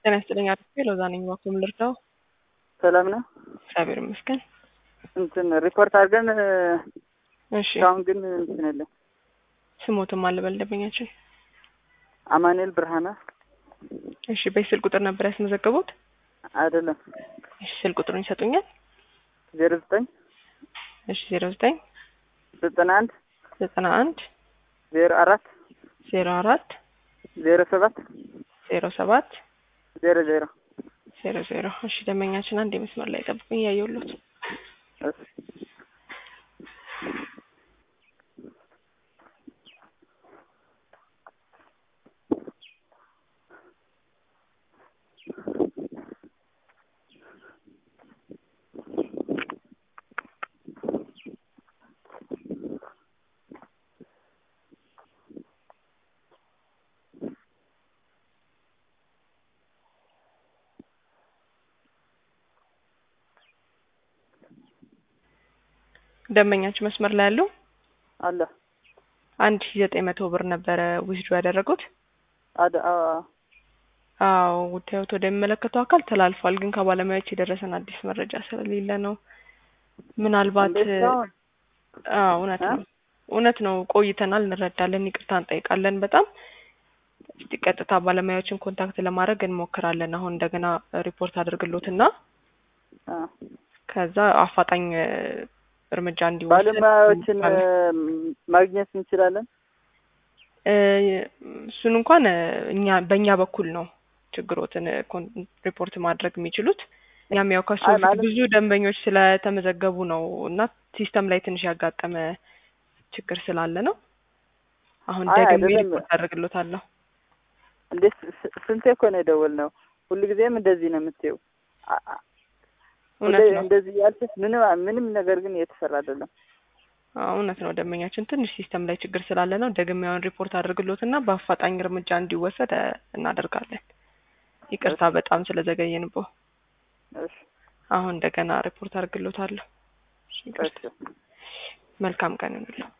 ጤና ይስጥልኝ አርፌ ሎዛ ነኝ። እባክዎ ምን ልርዳው? ሰላም ነው። እግዚአብሔር ይመስገን። እንትን ሪፖርት አድርገን እሺ እስካሁን ግን እንትን የለም። ስሞትም አለ በልደበኛችን። አማኑኤል ብርሃነ እሺ በዚህ ስልክ ቁጥር ነበር ያስመዘገቡት? አይደለም እሺ ስልክ ቁጥሩን ይሰጡኛል? ዜሮ ዘጠኝ እሺ ዜሮ ዘጠኝ ዘጠና አንድ ዘጠና አንድ ዜሮ አራት ዜሮ አራት ዜሮ ሰባት ዜሮ ሰባት ዜሮ ዜሮ ዜሮ ዜሮ እሺ ደንበኛችን አንድ የመስመር ላይ ጠብቁኝ እያየሁሎት እሺ ደንበኛችን መስመር ላይ ያሉ አለ አንድ ሺ ዘጠኝ መቶ ብር ነበረ ዊዝድሮ ያደረጉት። አደ አዎ አዎ ጉዳዮት ወደሚመለከተው አካል ተላልፏል፣ ግን ከባለሙያዎች የደረሰን አዲስ መረጃ ስለሌለ ነው። ምናልባት እንዴት ነው? አዎ እውነት ነው እውነት ነው። ቆይተናል፣ እንረዳለን፣ ይቅርታ እንጠይቃለን በጣም እስቲ ቀጥታ ባለሙያዎችን ኮንታክት ለማድረግ እንሞክራለን። አሁን እንደገና ሪፖርት አድርግሎትና አ ከዛ አፋጣኝ እ፣ እርምጃ እንዲወሰድ ባለሙያዎችን እ፣ እንሞክራለን። ማግኘት እንችላለን። እ፣ እሱን እንኳን እ፣ እኛ በእኛ በኩል ነው ችግሮትን እ፣ ኮን- ሪፖርት ማድረግ የሚችሉት። እኛም ያው ከሱ አይ በፊት ማለት- ብዙ ደንበኞች ስለተመዘገቡ ነው እና ሲስተም ላይ ትንሽ ያጋጠመ ችግር ስላለ ነው። አሁን አይ ደግሜ አይደለም። ሪፖርት አደርግሎታለሁ። እንዴ ስ- ስ- ስንቴ እኮ ነው የደወልነው። ሁልጊዜም እንደዚህ ነው የምትይው። አ- አ- እውነት ሁሌ ነው እንደዚህ ያልሽስ ምንም ምንም ነገር ግን እየተሰራ አይደለም። አዎ፣ እውነት ነው። ደንበኛችን ትንሽ ሲስተም ላይ ችግር ስላለ ነው። ደግሜ አሁን ሪፖርት አድርግሎትና በአፋጣኝ እርምጃ እንዲወሰድ እ፣ እናደርጋለን። ይቅርታ በጣም ስለዘገየንቦ። እሺ አሁን እንደገና ሪፖርት አድርግሎታለሁ። ይቅርታ። እሺ መልካም ቀን ይሁንልዎ።